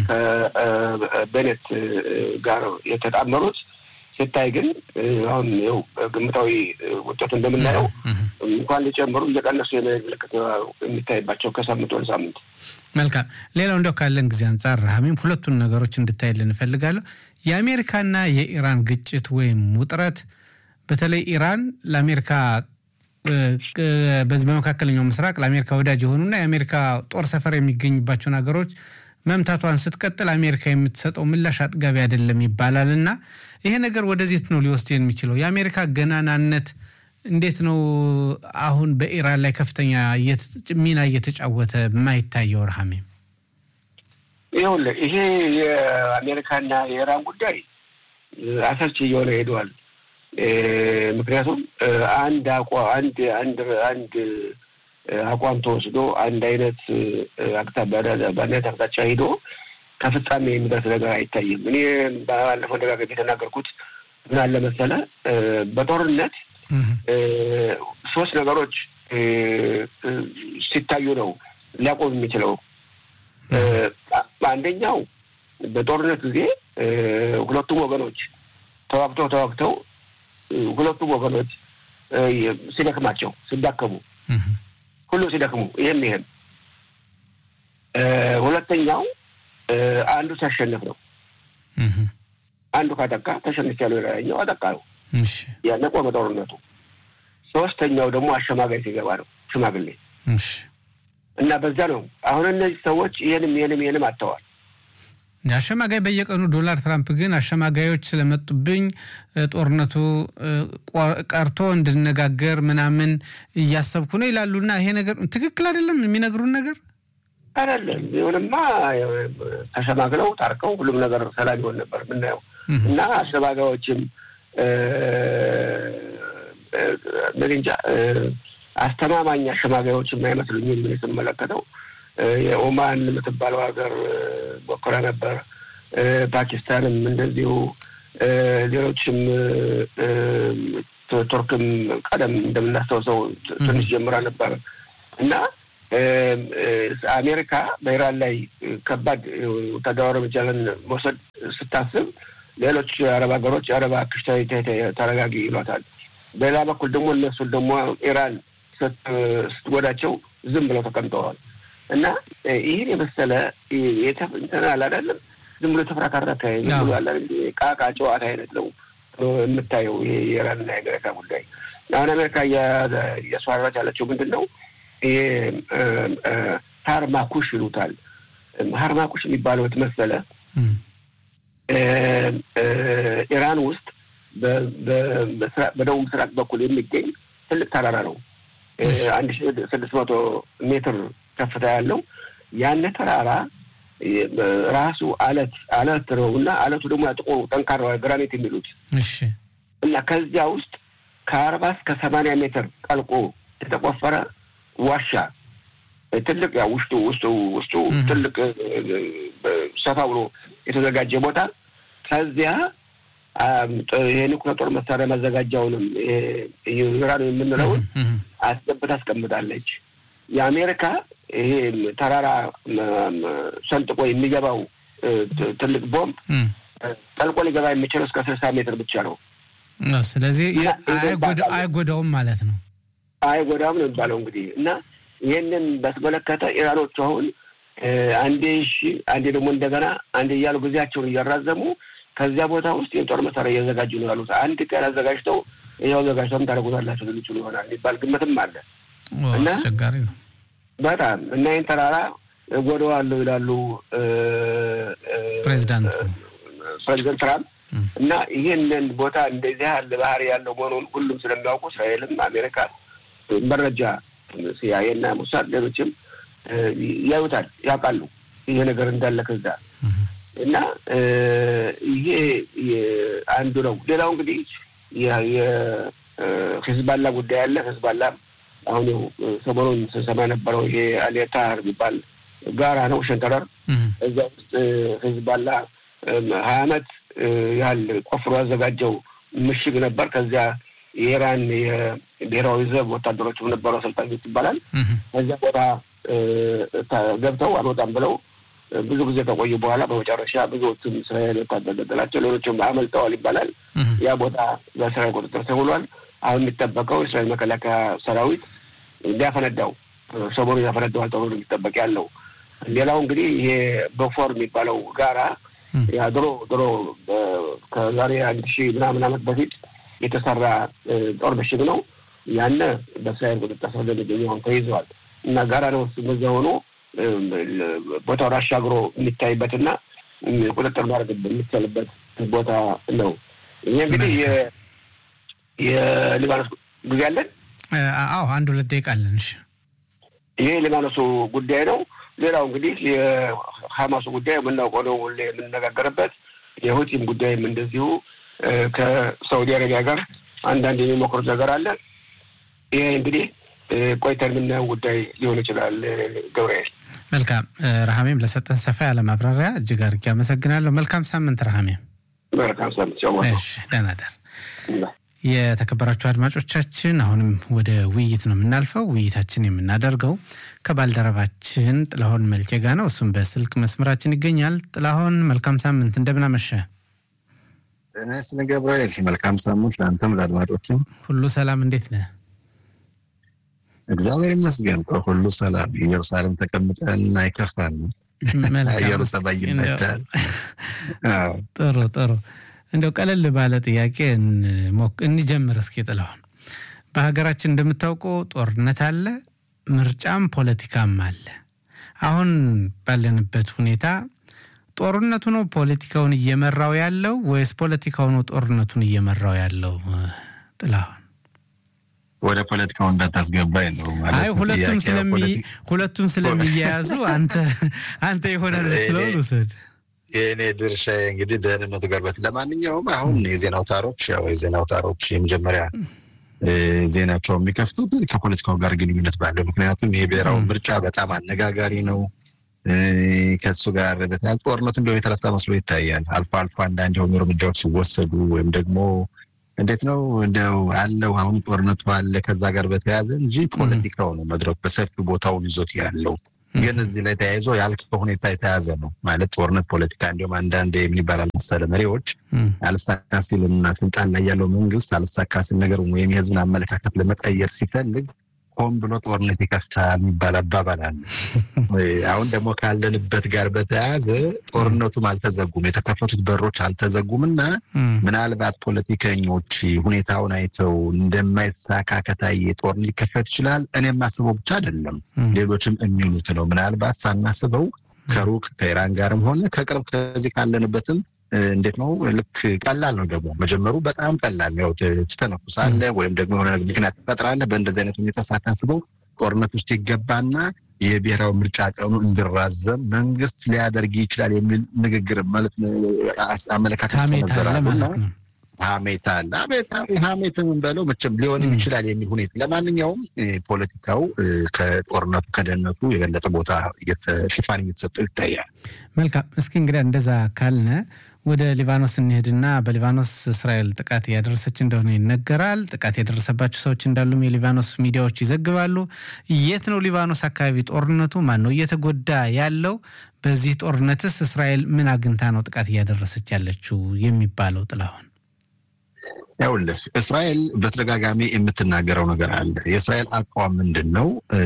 ከቤኔት ጋር የተጣመሩት። ሲታይ ግን አሁን ው ግምታዊ ውጤቱ እንደምናየው እንኳን ሊጨምሩ እየቀነሱ የመሄድ ምልክት የሚታይባቸው ከሳምንት ወደ ሳምንት። መልካም። ሌላው እንደው ካለን ጊዜ አንጻር ራሚም ሁለቱን ነገሮች እንድታይልን እፈልጋለሁ። የአሜሪካና የኢራን ግጭት ወይም ውጥረት በተለይ ኢራን ለአሜሪካ በዚህ በመካከለኛው ምስራቅ ለአሜሪካ ወዳጅ የሆኑና የአሜሪካ ጦር ሰፈር የሚገኝባቸውን ሀገሮች መምታቷን ስትቀጥል አሜሪካ የምትሰጠው ምላሽ አጥጋቢ አይደለም ይባላል እና ይሄ ነገር ወደዚህ ነው ሊወስድ የሚችለው? የአሜሪካ ገናናነት እንዴት ነው አሁን በኢራን ላይ ከፍተኛ ሚና እየተጫወተ የማይታየው? ረሃሜም ይኸውልህ ይሄ የአሜሪካና የኢራን ጉዳይ አሰልቺ እየሆነ ሄደዋል። ምክንያቱም አንድ አቋ አንድ አንድ አንድ አቋም ተወስዶ አንድ አይነት በአንድነት አቅጣጫ ሂዶ ከፍጻሜ የሚደርስ ነገር አይታይም። እኔ ባለፈው ደጋግሜ የተናገርኩት ምን አለ መሰለህ፣ በጦርነት ሶስት ነገሮች ሲታዩ ነው ሊያቆም የሚችለው። አንደኛው በጦርነት ጊዜ ሁለቱም ወገኖች ተዋግተው ተዋግተው ሁለቱም ወገኖች ሲደክማቸው ሲዳከሙ ሁሉ ሲደክሙ ይህም ይህም ሁለተኛው አንዱ ሲያሸንፍ ነው። አንዱ ካጠቃ ተሸንፍ ያለው የላኛው አጠቃ ነው። ያነ ቆመ ጦርነቱ። ሶስተኛው ደግሞ አሸማጋይ ሲገባ ነው ሽማግሌ እና በዛ ነው አሁን እነዚህ ሰዎች ይህንም ይህንም ይህንም አጥተዋል። አሸማጋይ በየቀኑ ዶላር ትራምፕ ግን አሸማጋዮች ስለመጡብኝ ጦርነቱ ቀርቶ እንድነጋገር ምናምን እያሰብኩ ነው ይላሉና ይሄ ነገር ትክክል አይደለም የሚነግሩን ነገር አይደለም። ይሁንማ ተሸማግለው ታርቀው ሁሉም ነገር ሰላም ይሆን ነበር የምናየው እና አሸማጋዮችም እንጃ አስተማማኝ አሸማጋዮችም አይመስሉኝም ምን ስመለከተው የኦማን የምትባለው ሀገር ሞክራ ነበር። ፓኪስታንም እንደዚሁ፣ ሌሎችም ቱርክም ቀደም እንደምናስታውሰው ትንሽ ጀምራ ነበር እና አሜሪካ በኢራን ላይ ከባድ ወታደራዊ እርምጃን መውሰድ ስታስብ ሌሎች አረብ ሀገሮች አረብ አክሽ ተረጋጊ ይሏታል። በሌላ በኩል ደግሞ እነሱን ደግሞ ኢራን ስትጎዳቸው ዝም ብለው ተቀምጠዋል። እና ይህን የመሰለ እንትን አላለም ዝም ብሎ የተፈራካረከ ዝም ብሎ ያለ ቃቃ ጨዋታ አይነት ነው የምታየው። ይሄ የኢራንና የአሜሪካ ጉዳይ አሁን አሜሪካ እያስፈራራች ያለችው ምንድን ነው? ይሄ ሀርማኩሽ ይሉታል። ሀርማኩሽ የሚባለው የተመሰለ ኢራን ውስጥ በደቡብ ምስራቅ በኩል የሚገኝ ትልቅ ተራራ ነው። አንድ ሺ ስድስት መቶ ሜትር ከፍታ ያለው ያነ ተራራ ራሱ አለት አለት ነው እና አለቱ ደግሞ ጥቁሩ ጠንካራ ግራኒት የሚሉት እና ከዚያ ውስጥ ከአርባ እስከ ሰማንያ ሜትር ጠልቆ የተቆፈረ ዋሻ ትልቅ ያ ውስጡ ውስጡ ውስጡ ትልቅ ሰፋ ብሎ የተዘጋጀ ቦታ ከዚያ የኒውክሌር ጦር መሳሪያ ማዘጋጃውንም ዩራን የምንለውን አስገብታ አስቀምጣለች። የአሜሪካ ይሄ ተራራ ሰንጥቆ የሚገባው ትልቅ ቦምብ ጠልቆ ሊገባ የሚችለው እስከ ስልሳ ሜትር ብቻ ነው። ስለዚህ አይጎዳውም ማለት ነው። አይጎዳውም ነው የሚባለው እንግዲህ እና ይህንን በተመለከተ ኢራኖቹ አሁን አንዴ እሺ፣ አንዴ ደግሞ እንደገና አንዴ እያሉ ጊዜያቸውን እያራዘሙ ከዚያ ቦታ ውስጥ የጦር መሳሪያ እያዘጋጁ ነው ያሉት። አንድ ቀን አዘጋጅተው ይኸው አዘጋጅተውም ታደርጉታላችሁ ሊሉ ይችሉ ይሆናል የሚባል ግምትም አለ እና አስቸጋሪ ነው በጣም እና ይህን ተራራ እጎዳዋለሁ ይላሉ ፕሬዚዳንቱ ፕሬዚደንት ትራምፕ እና ይህንን ቦታ እንደዚህ ያለ ባህሪ ያለው መሆኑን ሁሉም ስለሚያውቁ እስራኤልም አሜሪካ መረጃ ሲአይኤና ሙሳድ ሌሎችም ያዩታል፣ ያውቃሉ ይሄ ነገር እንዳለ ከዛ እና ይሄ አንዱ ነው። ሌላው እንግዲህ የሂዝባላ ጉዳይ አለ። ሂዝባላ አሁን ሰሞኑን ስንሰማ የነበረው ይሄ አሌታር የሚባል ጋራ ነው ሸንተረር እዛ ውስጥ ሂዝባላ ሀያ አመት ያህል ቆፍሮ ያዘጋጀው ምሽግ ነበር። ከዚያ የኢራን የብሔራዊ ዘብ ወታደሮችም ነበሩ፣ አሰልጣኞች ይባላል። ከዚያ ቦታ ገብተው አልወጣም ብለው ብዙ ጊዜ ከቆዩ በኋላ በመጨረሻ ብዙዎቹም እስራኤል ወታደር ገደላቸው፣ ሌሎችም አመልጠዋል ይባላል። ያ ቦታ በእስራኤል ቁጥጥር ስር ውሏል። አሁን የሚጠበቀው የእስራኤል መከላከያ ሰራዊት ሊያፈነዳው ሰሞኑን ያፈነዳዋል ተብሎ ነው የሚጠበቅ ያለው። ሌላው እንግዲህ ይሄ በፎር የሚባለው ጋራ ያ ድሮ ድሮ ከዛሬ አንድ ሺህ ምናምን ዓመት በፊት የተሰራ ጦር ምሽግ ነው። ያነ በእስራኤል ቁጥጥር ስር እንደሚገኘው አሁን ተይዘዋል እና ጋራ ነው በዚያ ሆኖ ቦታውን አሻግሮ የሚታይበትና ቁጥጥር ማድረግ የሚቻልበት ቦታ ነው። ይህ እንግዲህ የሊባኖስ ጊዜ አለን። አዎ አንድ ሁለት ደቂቃ አለን። እሺ ይሄ የሊባኖሱ ጉዳይ ነው። ሌላው እንግዲህ የሀማሱ ጉዳይ የምናውቀው ነው፣ የምንነጋገርበት የሁቲም ጉዳይም እንደዚሁ ከሳውዲ አረቢያ ጋር አንዳንድ የሚሞክሩት ነገር አለ። ይሄ እንግዲህ ቆይተን የምናየው ጉዳይ ሊሆን ይችላል። ገብርኤል መልካም ረሃሜም ለሰጠን ሰፋ ያለ ማብራሪያ እጅግ አድርጌ አመሰግናለሁ። መልካም ሳምንት ረሃሜም። መልካም ሳምንት። ደህና ደር። የተከበራችሁ አድማጮቻችን አሁንም ወደ ውይይት ነው የምናልፈው። ውይይታችን የምናደርገው ከባልደረባችን ጥላሁን መልኬ ጋ ነው። እሱም በስልክ መስመራችን ይገኛል። ጥላሁን መልካም ሳምንት፣ እንደምን አመሸ? ጤና ይስጥልኝ ገብርኤል። መልካም ሳምንት ለአንተም ለአድማጮችም። ሁሉ ሰላም፣ እንዴት ነህ? እግዚአብሔር ይመስገን ሁሉ ሰላም። ኢየሩሳሌም ተቀምጠን አይከፋን። አየሩ ጸባይ ይመቻል። ጥሩ ጥሩ። እንደው ቀለል ባለ ጥያቄ እንጀምር እስኪ ጥላሁን። በሀገራችን እንደምታውቀው ጦርነት አለ፣ ምርጫም ፖለቲካም አለ። አሁን ባለንበት ሁኔታ ጦርነቱ ነው ፖለቲካውን እየመራው ያለው ወይስ ፖለቲካው ነው ጦርነቱን እየመራው ያለው? ጥላሁን ወደ ፖለቲካው እንዳታስገባኝ ነው ማለት። አይ ሁለቱም ስለሚ ሁለቱም ስለሚያያዙ አንተ አንተ ይሆናል ልትለውን ውሰድ። የእኔ ድርሻ እንግዲህ ደህንነቱ ጋር በት ለማንኛውም አሁን የዜና አውታሮች ያው የዜና አውታሮች የመጀመሪያ ዜናቸው የሚከፍቱት ከፖለቲካው ጋር ግንኙነት ባለው ምክንያቱም ይሄ ብሔራዊ ምርጫ በጣም አነጋጋሪ ነው። ከሱ ጋር በተያያዘ ጦርነቱ እንዲያው የተረሳ መስሎ ይታያል። አልፎ አልፎ አንዳንድ የሆኑ እርምጃዎች ሲወሰዱ ወይም ደግሞ እንዴት ነው እንደው አለው አሁን ጦርነቱ አለ ከዛ ጋር በተያያዘ እንጂ ፖለቲካው ነው መድረኩ በሰፊው ቦታውን ይዞት ያለው። ግን እዚህ ላይ ተያይዞ ያልከው ሁኔታ የተያዘ ነው ማለት ጦርነት ፖለቲካ እንዲሁም አንዳንድ የምን ይባላል መሰለ መሪዎች አልሳካ ሲልና ስልጣን ላይ ያለው መንግስት አልሳካ ሲል ነገር ወይም የህዝብን አመለካከት ለመቀየር ሲፈልግ ሆን ብሎ ጦርነት ይከፍታል የሚባል አባባል አለ። አሁን ደግሞ ካለንበት ጋር በተያያዘ ጦርነቱም አልተዘጉም፣ የተከፈቱት በሮች አልተዘጉም እና ምናልባት ፖለቲከኞች ሁኔታውን አይተው እንደማይሳካ ከታየ ጦርነት ሊከፈት ይችላል። እኔ የማስበው ብቻ አይደለም፣ ሌሎችም የሚሉት ነው። ምናልባት ሳናስበው ከሩቅ ከኢራን ጋርም ሆነ ከቅርብ ከዚህ ካለንበትም እንዴት ነው ልክ ቀላል ነው ደግሞ መጀመሩ በጣም ቀላል ነው። ትተነኩሳለህ ወይም ደግሞ የሆነ ምክንያት ትፈጥራለህ። በእንደዚህ አይነት ሁኔታ ሳታስበው ጦርነት ውስጥ ይገባና የብሔራዊ ምርጫ ቀኑ እንዲራዘም መንግስት ሊያደርግ ይችላል የሚል ንግግር ማለት አመለካከት ሰነዘራሉና ሀሜት አለ። ሀሜት የምንበለው መቼም ሊሆንም ይችላል የሚል ሁኔታ ለማንኛውም ፖለቲካው ከጦርነቱ ከደህንነቱ የበለጠ ቦታ ሽፋን እየተሰጠው ይታያል። መልካም። እስኪ እንግዲህ እንደዛ ካልነ ወደ ሊባኖስ እንሄድና በሊባኖስ እስራኤል ጥቃት እያደረሰች እንደሆነ ይነገራል። ጥቃት የደረሰባቸው ሰዎች እንዳሉም የሊባኖስ ሚዲያዎች ይዘግባሉ። የት ነው ሊባኖስ አካባቢ ጦርነቱ? ማን ነው እየተጎዳ ያለው? በዚህ ጦርነትስ እስራኤል ምን አግኝታ ነው ጥቃት እያደረሰች ያለችው የሚባለው? ጥላሁን ያውልህ እስራኤል በተደጋጋሚ የምትናገረው ነገር አለ። የእስራኤል አቋም ምንድን ነው?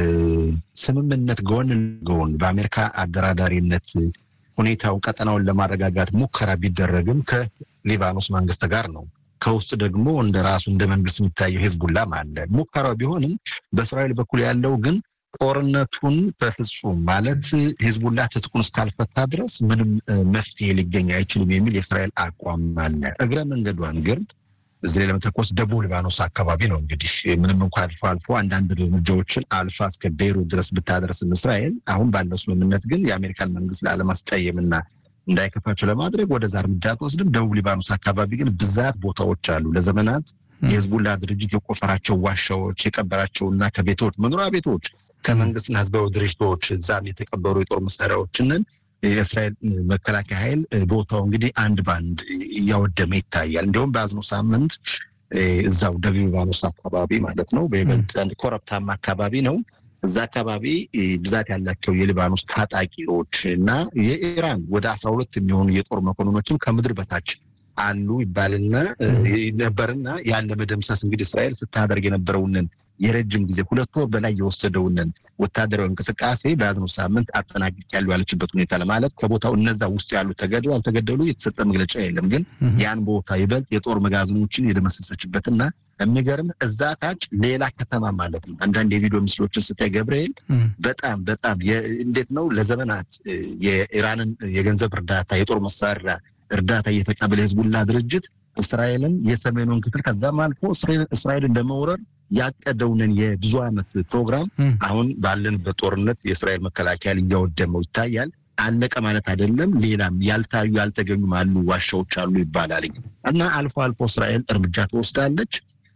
ስምምነት ጎን ጎን በአሜሪካ አደራዳሪነት ሁኔታው ቀጠናውን ለማረጋጋት ሙከራ ቢደረግም ከሊባኖስ መንግስት ጋር ነው። ከውስጥ ደግሞ እንደ ራሱ እንደ መንግስት የሚታየው ሄዝቡላም አለ። ሙከራው ቢሆንም በእስራኤል በኩል ያለው ግን ጦርነቱን በፍጹም ማለት ሂዝቡላ ትጥቁን እስካልፈታ ድረስ ምንም መፍትሄ ሊገኝ አይችልም የሚል የእስራኤል አቋም አለ። እግረ መንገዷን ግን እዚህ ላይ ለመተኮስ ደቡብ ሊባኖስ አካባቢ ነው እንግዲህ ምንም እንኳ አልፎ አልፎ አንዳንድ እርምጃዎችን አልፋ እስከ ቤይሩት ድረስ ብታደርስም እስራኤል አሁን ባለው ስምምነት ግን የአሜሪካን መንግስት ላለማስቀየምና እንዳይከፋቸው ለማድረግ ወደዛ እርምጃ አትወስድም። ደቡብ ሊባኖስ አካባቢ ግን ብዛት ቦታዎች አሉ። ለዘመናት የህዝቡላ ድርጅት የቆፈራቸው ዋሻዎች የቀበራቸውና ከቤቶች መኖሪያ ቤቶች ከመንግስትና ህዝባዊ ድርጅቶች እዛም የተቀበሩ የጦር መሳሪያዎችንን የእስራኤል መከላከያ ኃይል ቦታው እንግዲህ አንድ በአንድ እያወደመ ይታያል። እንዲሁም በያዝነው ሳምንት እዛው ደቡብ ሊባኖስ አካባቢ ማለት ነው፣ በይበልጥ አንድ ኮረብታማ አካባቢ ነው። እዛ አካባቢ ብዛት ያላቸው የሊባኖስ ታጣቂዎች እና የኢራን ወደ አስራ ሁለት የሚሆኑ የጦር መኮንኖችም ከምድር በታች አሉ ይባልና ነበርና ያን ለመደምሰስ እንግዲህ እስራኤል ስታደርግ የነበረውንን የረጅም ጊዜ ሁለት ወር በላይ የወሰደውንን ወታደራዊ እንቅስቃሴ በያዝነው ሳምንት አጠናቅቄያለሁ ያለችበት ሁኔታ ለማለት ከቦታው እነዛ ውስጥ ያሉ ተገደሉ አልተገደሉ የተሰጠ መግለጫ የለም። ግን ያን ቦታ ይበልጥ የጦር መጋዘኖችን የደመሰሰችበትና የሚገርም እዛ ታች ሌላ ከተማ ማለት ነው። አንዳንድ የቪዲዮ ምስሎችን ስታይ ገብርኤል በጣም በጣም እንዴት ነው ለዘመናት የኢራንን የገንዘብ እርዳታ የጦር መሳሪያ እርዳታ እየተቀበለ የህዝቡላ ድርጅት እስራኤልን የሰሜኑን ክፍል ከዛም አልፎ እስራኤልን ለመውረር ያቀደውንን የብዙ ዓመት ፕሮግራም አሁን ባለንበት ጦርነት የእስራኤል መከላከያ እያወደመው ይታያል። አለቀ ማለት አይደለም። ሌላም ያልታዩ ያልተገኙም አሉ፣ ዋሻዎች አሉ ይባላል እና አልፎ አልፎ እስራኤል እርምጃ ትወስዳለች።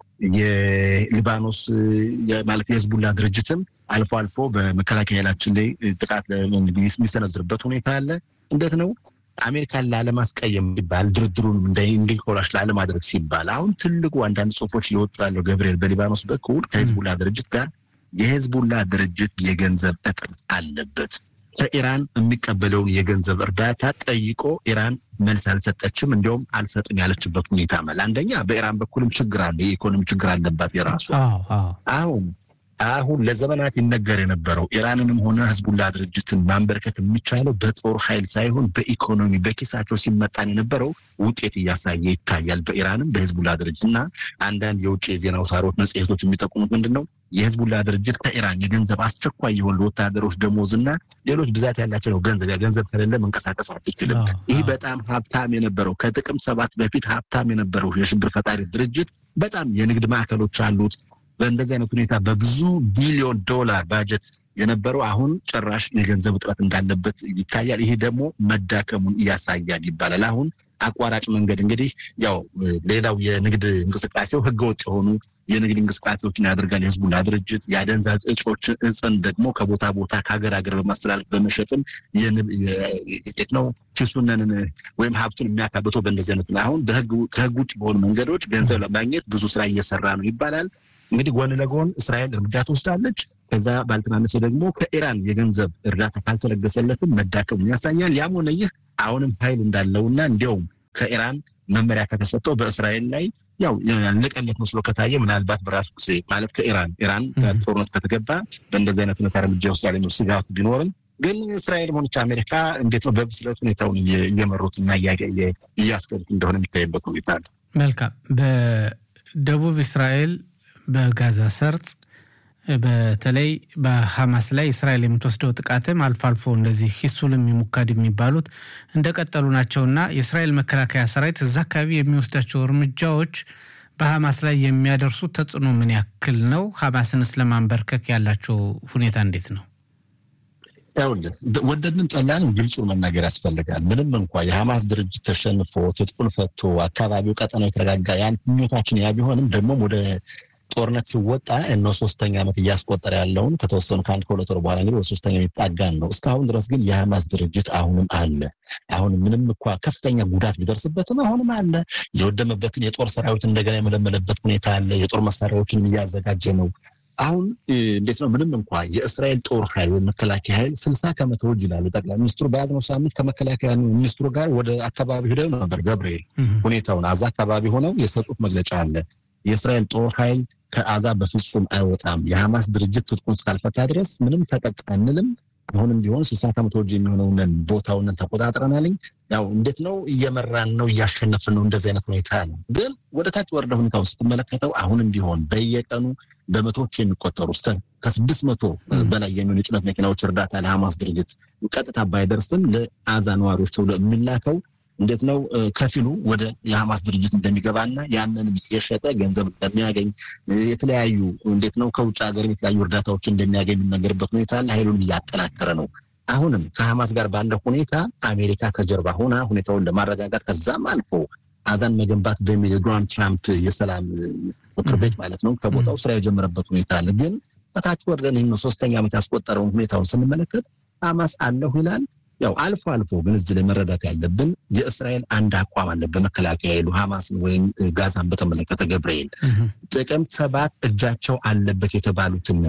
የሊባኖስ ማለት የህዝቡላ ድርጅትም አልፎ አልፎ በመከላከያ ኃይላችን ላይ ጥቃት የሚሰነዝርበት ሁኔታ አለ። እንዴት ነው አሜሪካን ላለማስቀየም ሲባል ድርድሩንም እንዲኮላሽ ላለማድረግ ሲባል አሁን ትልቁ አንዳንድ ጽሁፎች እየወጡ ያለው ገብርኤል በሊባኖስ በኩል ከህዝቡላ ድርጅት ጋር የህዝቡላ ድርጅት የገንዘብ እጥረት አለበት። ከኢራን የሚቀበለውን የገንዘብ እርዳታ ጠይቆ ኢራን መልስ አልሰጠችም። እንዲያውም አልሰጥም ያለችበት ሁኔታ መል አንደኛ በኢራን በኩልም ችግር አለ፣ የኢኮኖሚ ችግር አለባት የራሱ አሁን አሁን ለዘመናት ይነገር የነበረው ኢራንንም ሆነ ህዝቡላ ድርጅትን ማንበርከት የሚቻለው በጦር ኃይል ሳይሆን በኢኮኖሚ በኪሳቸው ሲመጣን የነበረው ውጤት እያሳየ ይታያል። በኢራንም በህዝቡላ ድርጅት እና አንዳንድ የውጭ የዜና አውታሮች፣ መጽሔቶች የሚጠቁሙት ምንድን ነው የህዝቡላ ድርጅት ከኢራን የገንዘብ አስቸኳይ የሆኑ ለወታደሮች ደሞዝ እና ሌሎች ብዛት ያላቸው ነው ገንዘብ ገንዘብ ከሌለ መንቀሳቀስ አትችልም። ይህ በጣም ሀብታም የነበረው ከጥቅም ሰባት በፊት ሀብታም የነበረው የሽብር ፈጣሪ ድርጅት በጣም የንግድ ማዕከሎች አሉት። በእንደዚህ አይነት ሁኔታ በብዙ ቢሊዮን ዶላር ባጀት የነበረው አሁን ጭራሽ የገንዘብ እጥረት እንዳለበት ይታያል። ይሄ ደግሞ መዳከሙን እያሳያል ይባላል። አሁን አቋራጭ መንገድ እንግዲህ ያው ሌላው የንግድ እንቅስቃሴው ህገወጥ የሆኑ የንግድ እንቅስቃሴዎችን ያደርጋል። የህዝቡላ ድርጅት የአደንዛዥ እጾችን እጽን ደግሞ ከቦታ ቦታ ከሀገር ሀገር በማስተላለፍ በመሸጥም የት ነው ኪሱነን ወይም ሀብቱን የሚያካብተው በእንደዚህ አይነት አሁን ከህግ ውጭ በሆኑ መንገዶች ገንዘብ ለማግኘት ብዙ ስራ እየሰራ ነው ይባላል። እንግዲህ ጎን ለጎን እስራኤል እርምጃ ትወስዳለች። ከዛ ባልተናነሰ ደግሞ ከኢራን የገንዘብ እርዳታ ካልተለገሰለትም መዳከሙን ያሳያል። ያም ሆነ ይህ አሁንም ኃይል እንዳለውና እንዲያውም ከኢራን መመሪያ ከተሰጠው በእስራኤል ላይ ያው ያለቀለት መስሎ ከታየ ምናልባት በራሱ ጊዜ ማለት ከኢራን ኢራን ጦርነት ከተገባ በእንደዚህ አይነት ሁኔታ እርምጃ ይወስዳል የሚል ስጋቱ ቢኖርም ግን እስራኤል ሆነች አሜሪካ እንዴት ነው በብስለት ሁኔታውን እየመሩትና እያስገዱት እንደሆነ የሚታይበት ሁኔታ አለ። መልካም። በደቡብ እስራኤል በጋዛ ሰርጥ በተለይ በሐማስ ላይ እስራኤል የምትወስደው ጥቃትም አልፎ አልፎ እንደዚህ ሂሱልም የሙካድ የሚባሉት እንደቀጠሉ ናቸውና የእስራኤል መከላከያ ሰራዊት እዛ አካባቢ የሚወስዳቸው እርምጃዎች በሐማስ ላይ የሚያደርሱት ተጽዕኖ ምን ያክል ነው? ሐማስንስ ለማንበርከክ ያላቸው ሁኔታ እንዴት ነው? ይኸውልህ ወደድንም ጠላንም ግልጹን መናገር ያስፈልጋል። ምንም እንኳ የሐማስ ድርጅት ተሸንፎ ትጥቁን ፈቶ አካባቢው ቀጠናው የተረጋጋ ያን ምኞታችን ያ ቢሆንም ደግሞም ወደ ጦርነት ሲወጣ እነ ሶስተኛ ዓመት እያስቆጠረ ያለውን ከተወሰኑ ከአንድ ከሁለት ወር በኋላ እንግዲህ ወደ ሶስተኛ የሚጣጋን ነው። እስካሁን ድረስ ግን የሐማስ ድርጅት አሁንም አለ። አሁን ምንም እንኳ ከፍተኛ ጉዳት ቢደርስበትም አሁንም አለ። የወደመበትን የጦር ሰራዊት እንደገና የመለመለበት ሁኔታ አለ። የጦር መሳሪያዎችን እያዘጋጀ ነው። አሁን እንዴት ነው? ምንም እንኳ የእስራኤል ጦር ኃይል ወይም መከላከያ ኃይል ስልሳ ከመቶ እጅ ይላሉ ጠቅላይ ሚኒስትሩ በያዝነው ሳምንት ከመከላከያ ሚኒስትሩ ጋር ወደ አካባቢ ሄደው ነበር። ገብርኤል ሁኔታውን አዛ አካባቢ ሆነው የሰጡት መግለጫ አለ። የእስራኤል ጦር ኃይል ከአዛ በፍጹም አይወጣም። የሐማስ ድርጅት ትጥቁን እስካልፈታ ድረስ ምንም ፈቀቅ አንልም። አሁንም ቢሆን ስልሳ ከመቶ እጅ የሚሆነውን ቦታውን ተቆጣጥረናልኝ። ያው እንዴት ነው እየመራን ነው እያሸነፍን ነው። እንደዚህ አይነት ሁኔታ ነው። ግን ወደ ታች ወርደ ሁኔታውን ስትመለከተው አሁንም ቢሆን በየቀኑ በመቶዎች የሚቆጠሩ እስከ ከስድስት መቶ በላይ የሚሆኑ የጭነት መኪናዎች እርዳታ ለሐማስ ድርጅት ቀጥታ ባይደርስም ለአዛ ነዋሪዎች ተብሎ የሚላከው እንዴት ነው ከፊሉ ወደ የሐማስ ድርጅት እንደሚገባና ያንን የሸጠ ገንዘብ እንደሚያገኝ የተለያዩ እንዴት ነው ከውጭ ሀገር የተለያዩ እርዳታዎች እንደሚያገኝ የሚነገርበት ሁኔታ አለ። ኃይሉን እያጠናከረ ነው። አሁንም ከሐማስ ጋር ባለው ሁኔታ አሜሪካ ከጀርባ ሆና ሁኔታውን ለማረጋጋት ከዛም አልፎ አዛን መገንባት በሚል የዶናልድ ትራምፕ የሰላም ምክር ቤት ማለት ነው ከቦታው ስራ የጀመረበት ሁኔታ አለ። ግን በታች ወርደን ይህን ሶስተኛ ዓመት ያስቆጠረውን ሁኔታውን ስንመለከት ሐማስ አለሁ ይላል። ያው አልፎ አልፎ ግን እዚህ ላይ መረዳት ያለብን የእስራኤል አንድ አቋም አለ። በመከላከያ ኃይሉ ሐማስን ወይም ጋዛን በተመለከተ ገብርኤል ጥቅምት ሰባት እጃቸው አለበት የተባሉትን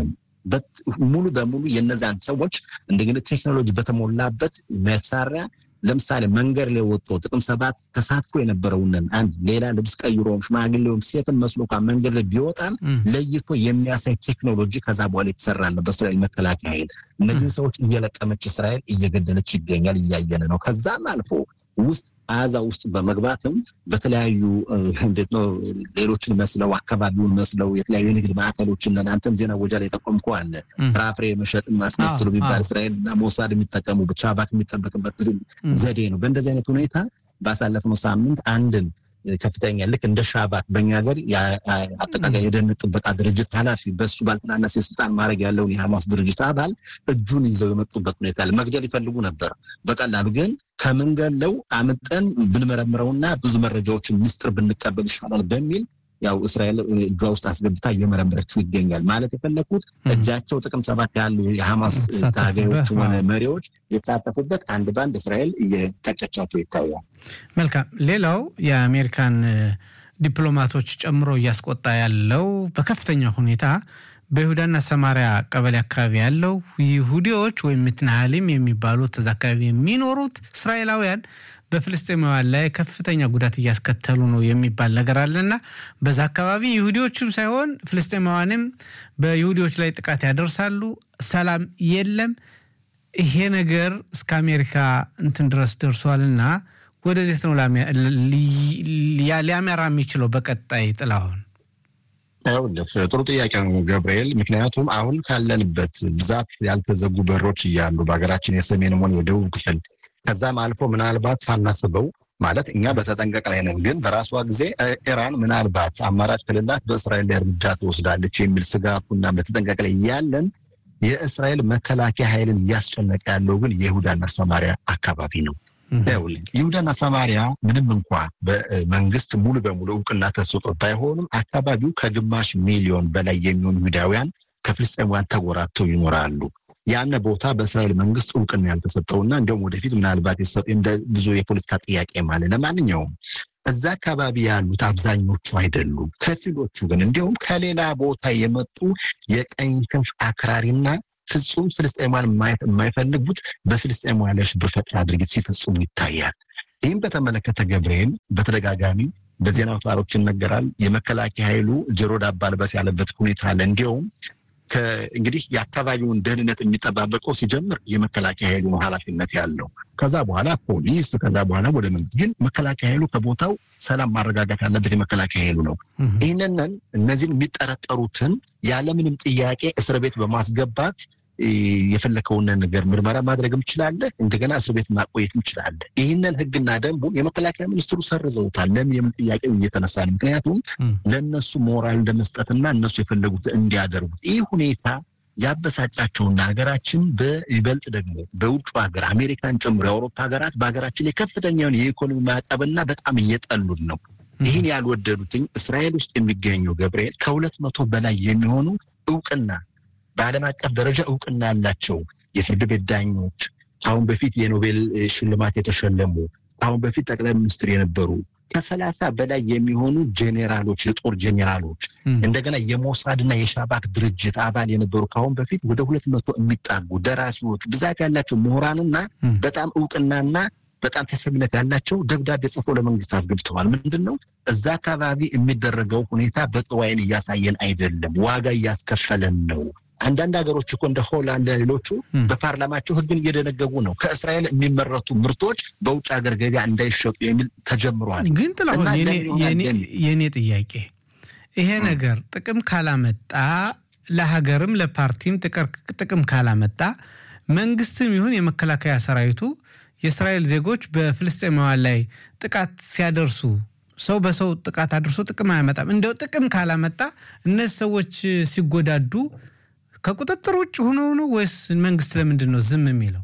ሙሉ በሙሉ የነዛን ሰዎች እንደግን ቴክኖሎጂ በተሞላበት መሳሪያ ለምሳሌ መንገድ ላይ ወጥቶ ጥቅም ሰባት ተሳትፎ የነበረውንን አንድ ሌላ ልብስ ቀይሮም ሽማግሌውም ሴትን መስሎ እንኳን መንገድ ላይ ቢወጣም ለይቶ የሚያሳይ ቴክኖሎጂ ከዛ በኋላ የተሰራለ በእስራኤል መከላከያ ኃይል እነዚህን ሰዎች እየለቀመች እስራኤል እየገደለች ይገኛል። እያየን ነው። ከዛም አልፎ ውስጥ አዛ ውስጥ በመግባትም በተለያዩ እንዴት ነው ሌሎችን መስለው አካባቢውን መስለው የተለያዩ የንግድ ማዕከሎችን ለናንተም ዜና ወጃ ላይ ጠቆምከው አለ ፍራፍሬ መሸጥን ማስመስሉ የሚባል እስራኤል እና ሞሳድ የሚጠቀሙ ብቻ ባክ የሚጠበቅበት ዘዴ ነው። በእንደዚህ አይነት ሁኔታ ባሳለፍነው ሳምንት አንድን ከፍተኛ ልክ እንደ ሻባክ በእኛ ሀገር አጠቃላይ የደህንነት ጥበቃ ድርጅት ኃላፊ በሱ ባልተናነሰ የስልጣን ማድረግ ያለውን የሐማስ ድርጅት አባል እጁን ይዘው የመጡበት ሁኔታ አለ። መግደል ይፈልጉ ነበር በቀላሉ ግን ከምንገለው አምጠን ብንመረምረውና ብዙ መረጃዎችን ምስጢር ብንቀበል ይሻላል በሚል ያው እስራኤል እጇ ውስጥ አስገብታ እየመረመረችው ይገኛል። ማለት የፈለግኩት እጃቸው ጥቅም ሰባት ያሉ የሐማስ ታጋዮች ሆነ መሪዎች የተሳተፉበት አንድ ባንድ እስራኤል እየቀጨቻቸው ይታያል። መልካም። ሌላው የአሜሪካን ዲፕሎማቶች ጨምሮ እያስቆጣ ያለው በከፍተኛ ሁኔታ በይሁዳና ሰማሪያ ቀበሌ አካባቢ ያለው ይሁዲዎች ወይም ምትናሃሊም የሚባሉት እዛ አካባቢ የሚኖሩት እስራኤላውያን በፍልስጤማውያን ላይ ከፍተኛ ጉዳት እያስከተሉ ነው የሚባል ነገር አለና በዛ አካባቢ ይሁዲዎችም ሳይሆን ፍልስጤማውያንም በይሁዲዎች ላይ ጥቃት ያደርሳሉ። ሰላም የለም። ይሄ ነገር እስከ አሜሪካ እንትን ድረስ ደርሷልና ወደዚህ ነው ሊያመራ የሚችለው በቀጣይ ጥላሁን ይኸውልህ ጥሩ ጥያቄ ነው ገብርኤል። ምክንያቱም አሁን ካለንበት ብዛት ያልተዘጉ በሮች እያሉ በሀገራችን የሰሜን ሆነ የደቡብ ክፍል ከዛም አልፎ ምናልባት ሳናስበው ማለት እኛ በተጠንቀቅ ላይ ነን፣ ግን በራሷ ጊዜ ኢራን ምናልባት አማራጭ ክልላት በእስራኤል ላይ እርምጃ ትወስዳለች የሚል ስጋቱና በተጠንቀቅ ላይ ያለን የእስራኤል መከላከያ ኃይልን እያስጨነቀ ያለው ግን የይሁዳና ሰማሪያ አካባቢ ነው። ይሁዳና ሰማሪያ ምንም እንኳ በመንግስት ሙሉ በሙሉ እውቅና ተሰጥቶት ባይሆኑም አካባቢው ከግማሽ ሚሊዮን በላይ የሚሆኑ ይሁዳውያን ከፍልስጤማውያን ተጎራብተው ይኖራሉ። ያን ቦታ በእስራኤል መንግስት እውቅና ያልተሰጠውና እንዲሁም ወደፊት ምናልባት እንደ ብዙ የፖለቲካ ጥያቄ ማለት ለማንኛውም እዛ አካባቢ ያሉት አብዛኞቹ አይደሉም። ከፊሎቹ ግን እንዲሁም ከሌላ ቦታ የመጡ የቀኝ ክንፍ አክራሪና ፍጹም ፍልስጤማውያን ማየት የማይፈልጉት በፍልስጤማውያን ላይ ሽብር ፈጠራ ድርጊት ሲፈጽሙ ይታያል። ይህም በተመለከተ ገብርኤል በተደጋጋሚ በዜና አውታሮች ይነገራል። የመከላከያ ኃይሉ ጆሮ ዳባ ልበስ ያለበት ሁኔታ አለ። እንዲሁም እንግዲህ የአካባቢውን ደህንነት የሚጠባበቀው ሲጀምር የመከላከያ ኃይሉ ነው ኃላፊነት ያለው። ከዛ በኋላ ፖሊስ፣ ከዛ በኋላ ወደ መንግስት። ግን መከላከያ ኃይሉ ከቦታው ሰላም ማረጋጋት ያለበት የመከላከያ ኃይሉ ነው። ይህንን እነዚህን የሚጠረጠሩትን ያለምንም ጥያቄ እስር ቤት በማስገባት የፈለከውን ነገር ምርመራ ማድረግም ትችላለህ። እንደገና እስር ቤት ማቆየትም ትችላለህ። ይህንን ህግና ደንቡን የመከላከያ ሚኒስትሩ ሰርዘውታል። ለምን የምን ጥያቄው እየተነሳ ነው። ምክንያቱም ለእነሱ ሞራል እንደመስጠትና እነሱ የፈለጉት እንዲያደርጉት ይህ ሁኔታ ያበሳጫቸውና ሀገራችን በይበልጥ ደግሞ በውጭ ሀገር አሜሪካን ጨምሮ የአውሮፓ ሀገራት በሀገራችን ላይ ከፍተኛውን የኢኮኖሚ ማዕቀብና በጣም እየጠሉን ነው። ይህን ያልወደዱትኝ እስራኤል ውስጥ የሚገኙ ገብርኤል ከሁለት መቶ በላይ የሚሆኑ እውቅና በዓለም አቀፍ ደረጃ እውቅና ያላቸው የፍርድ ቤት ዳኞች ከአሁን በፊት የኖቤል ሽልማት የተሸለሙ ከአሁን በፊት ጠቅላይ ሚኒስትር የነበሩ ከሰላሳ በላይ የሚሆኑ ጄኔራሎች የጦር ጄኔራሎች እንደገና የሞሳድና የሻባክ ድርጅት አባል የነበሩ ከአሁን በፊት ወደ ሁለት መቶ የሚጣጉ ደራሲዎች ብዛት ያላቸው ምሁራንና በጣም እውቅናና በጣም ተሰሚነት ያላቸው ደብዳቤ ጽፎ ለመንግስት አስገብተዋል። ምንድን ነው እዛ አካባቢ የሚደረገው ሁኔታ በጥሩ ዓይን እያሳየን አይደለም፣ ዋጋ እያስከፈለን ነው። አንዳንድ ሀገሮች እኮ እንደ ሆላንድ ሌሎቹ በፓርላማቸው ሕግን እየደነገጉ ነው። ከእስራኤል የሚመረቱ ምርቶች በውጭ ሀገር ገበያ እንዳይሸጡ የሚል ተጀምሯል። ግን ጥላሁን የእኔ ጥያቄ ይሄ ነገር ጥቅም ካላመጣ ለሀገርም ለፓርቲም ጥቅም ካላመጣ መንግስትም ይሁን የመከላከያ ሰራዊቱ የእስራኤል ዜጎች በፍልስጤማውያን ላይ ጥቃት ሲያደርሱ ሰው በሰው ጥቃት አድርሶ ጥቅም አያመጣም። እንደው ጥቅም ካላመጣ እነዚህ ሰዎች ሲጎዳዱ ከቁጥጥር ውጭ ሆነው ነው ወይስ መንግስት ለምንድን ነው ዝም የሚለው?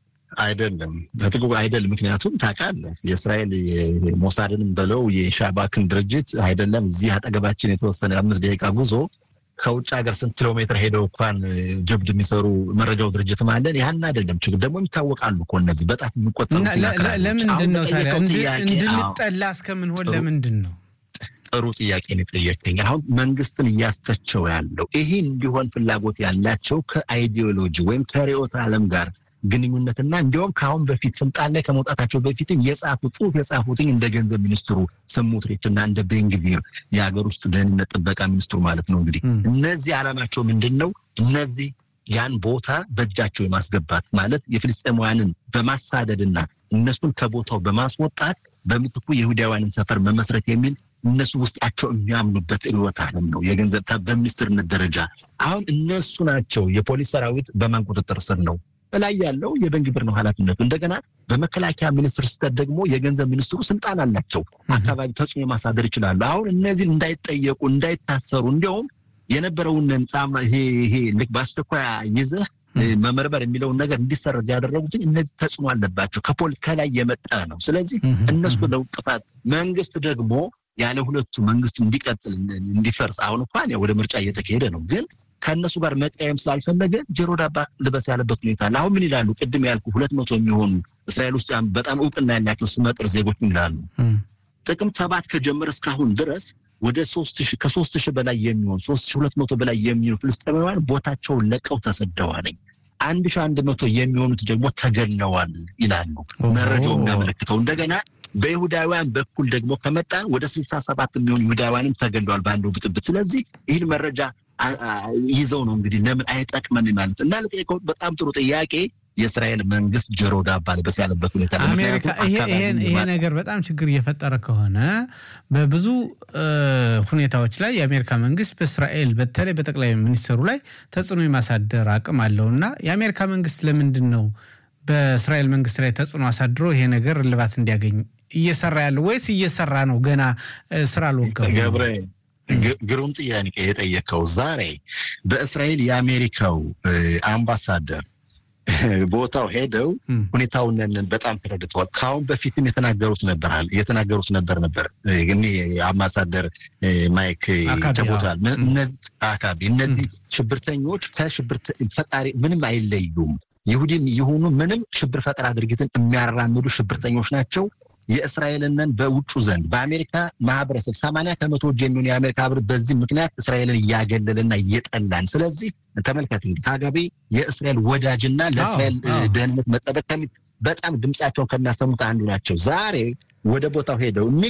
አይደለም በጥቁ አይደለም። ምክንያቱም ታውቃለህ የእስራኤል ሞሳድንም በለው የሻባክን ድርጅት አይደለም እዚህ አጠገባችን የተወሰነ አምስት ደቂቃ ጉዞ ከውጭ ሀገር ስንት ኪሎ ሜትር ሄደው እንኳን ጀብድ የሚሰሩ መረጃው ድርጅትም አለን። ያን አይደለም ችግር ደግሞ ይታወቃሉ እኮ እነዚህ በጣም የሚቆጠሩ ለምንድን ነው ታዲያ እንድንጠላ እስከምንሆን ለምንድን ነው? ጥሩ ጥያቄ ነው የጠየቀኝ። አሁን መንግስትን እያስተቸው ያለው ይሄ እንዲሆን ፍላጎት ያላቸው ከአይዲዮሎጂ ወይም ከርዕዮተ ዓለም ጋር ግንኙነትና እንዲሁም ከአሁን በፊት ስልጣን ላይ ከመውጣታቸው በፊትም የጻፉ ጽሁፍ የጻፉትኝ እንደ ገንዘብ ሚኒስትሩ ስሞትሪች እና እንደ ቤንግቪር የሀገር ውስጥ ደህንነት ጥበቃ ሚኒስትሩ ማለት ነው። እንግዲህ እነዚህ ዓላማቸው ምንድን ነው? እነዚህ ያን ቦታ በእጃቸው የማስገባት ማለት የፍልስጤማውያንን በማሳደድና እነሱን ከቦታው በማስወጣት በምትኩ የይሁዳውያንን ሰፈር መመስረት የሚል እነሱ ውስጣቸው የሚያምኑበት ርዕዮተ ዓለም ነው። የገንዘብ በሚኒስትርነት ደረጃ አሁን እነሱ ናቸው። የፖሊስ ሰራዊት በማን ቁጥጥር ስር ነው? በላይ ያለው የቤንግቪር ነው ኃላፊነቱ። እንደገና በመከላከያ ሚኒስትር ስተት ደግሞ የገንዘብ ሚኒስትሩ ስልጣን አላቸው። አካባቢ ተጽዕኖ ማሳደር ይችላሉ። አሁን እነዚህ እንዳይጠየቁ እንዳይታሰሩ፣ እንዲያውም የነበረውን ህንፃ ይሄ ይሄ ልክ በአስቸኳይ ይዘህ መመርመር የሚለውን ነገር እንዲሰረዝ ያደረጉት እነዚህ ተጽዕኖ አለባቸው። ከፖል ከላይ የመጣ ነው። ስለዚህ እነሱ ነው ጥፋት። መንግስት ደግሞ ያለ ሁለቱ መንግስት እንዲቀጥል እንዲፈርስ አሁን እንኳን ወደ ምርጫ እየተካሄደ ነው ግን ከእነሱ ጋር መቀየም ስላልፈለገ ጆሮ ዳባ ልበስ ያለበት ሁኔታ አለ። አሁን ምን ይላሉ? ቅድም ያልኩ ሁለት መቶ የሚሆኑ እስራኤል ውስጥ በጣም እውቅና ያላቸው ስመጥር ዜጎች ምን ይላሉ? ጥቅምት ሰባት ከጀመረ እስካሁን ድረስ ወደ ሶስት ሺህ ከሶስት ሺህ በላይ የሚሆኑ ሶስት ሺህ ሁለት መቶ በላይ የሚሆኑ ፍልስጤማውያን ቦታቸውን ለቀው ተሰደዋል። አንድ ሺህ አንድ መቶ የሚሆኑት ደግሞ ተገለዋል ይላሉ መረጃው የሚያመለክተው እንደገና በይሁዳውያን በኩል ደግሞ ከመጣን ወደ ስልሳ ሰባት የሚሆኑ ይሁዳውያንም ተገለዋል በአንዱ ብጥብጥ። ስለዚህ ይህን መረጃ ይዘው ነው እንግዲህ ለምን አይጠቅመን ማለት እና ለጠየቀው በጣም ጥሩ ጥያቄ የእስራኤል መንግስት ጆሮ ዳባ ልበስ ያለበት ሁኔታ አሜሪካ ይሄ ነገር በጣም ችግር እየፈጠረ ከሆነ በብዙ ሁኔታዎች ላይ የአሜሪካ መንግስት በእስራኤል በተለይ በጠቅላይ ሚኒስትሩ ላይ ተጽዕኖ የማሳደር አቅም አለው እና የአሜሪካ መንግስት ለምንድን ነው በእስራኤል መንግስት ላይ ተጽዕኖ አሳድሮ ይሄ ነገር እልባት እንዲያገኝ እየሰራ ያለው ወይስ እየሰራ ነው ገና ስራ አልወገቡ? ግሩም ጥያቄ የጠየቀው ዛሬ በእስራኤል የአሜሪካው አምባሳደር ቦታው ሄደው ሁኔታውን በጣም ተረድተዋል። ከአሁን በፊትም የተናገሩት ነበር የተናገሩት ነበር ነበር ግን አምባሳደር ማይክ ተቦታል አካባቢ እነዚህ ሽብርተኞች ከሽብር ፈጣሪ ምንም አይለዩም። ይሁዲም የሆኑ ምንም ሽብር ፈጠራ ድርጊትን የሚያራምዱ ሽብርተኞች ናቸው። የእስራኤልንን በውጩ ዘንድ በአሜሪካ ማህበረሰብ ሰማንያ ከመቶ የሚሆኑ የአሜሪካ ህብር በዚህ ምክንያት እስራኤልን እያገለልና እየጠላን ስለዚህ ተመልከት እንግዲህ ከአጋቢ የእስራኤል ወዳጅና ለእስራኤል ደህንነት መጠበቅ በጣም ድምፃቸውን ከሚያሰሙት አንዱ ናቸው። ዛሬ ወደ ቦታው ሄደው